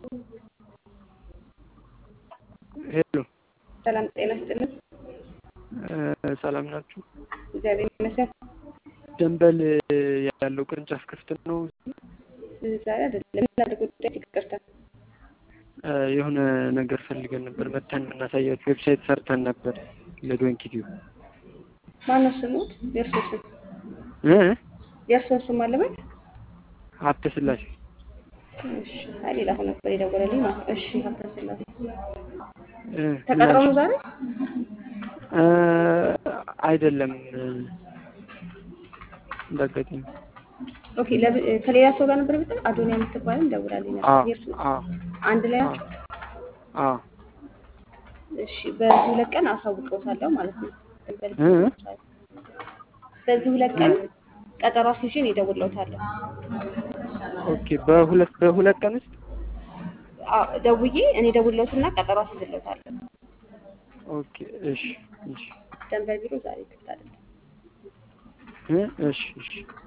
ሄሎ ሰላም ጤና ይስጥልን። ሰላም ናችሁ? እግዚአብሔር ይመስገን። ደንበል ያለው ቅርንጫፍ ክፍት ነው? ዛሬ አይደለም። ምን አለ ጉዳይ? ይቅርታ። የሆነ ነገር ፈልገን ነበር መተን የምናሳያችሁ ዌብሳይት ሰርተን ነበር ለዶንኪዲዮ ማነው ስሙት? የእርሶ ስም እ የእርሶ ስም አለበት? ሀብተ ስላሴ እሺ። አይ ሌላ ሰው ነበር የደወለልኝ ማለት ነው። እሺ። ሀብተ ስላሴ እ ተቀጥረው ነው ዛሬ? እ አይደለም እንዳጋጣሚ ኦኬ። ለብ- ከሌላ ሰው ጋር ነበር ብታይ አዶኒያ የምትባልም ደውላልኝ አ ነበር። የእርሱ አ አንድ ላይ አ ናቸው? አ እሺ። በዚህ ሁለት ቀን አሳውቀውታለሁ ማለት ነው። ደንበል እ በዚህ ሁለት ቀን ቀጠሮ አስይዤ እኔ እደውልልዎታለሁ። ኦኬ በሁለት በሁለት ቀን ውስጥ አዎ፣ ደውዬ እኔ እደውልልዎትና ቀጠሮ አስይዝልዎታለሁ። ኦኬ እሺ እሺ ደንበል ቢሮ ዛሬ ክፍት አይደለም። እ እሺ እሺ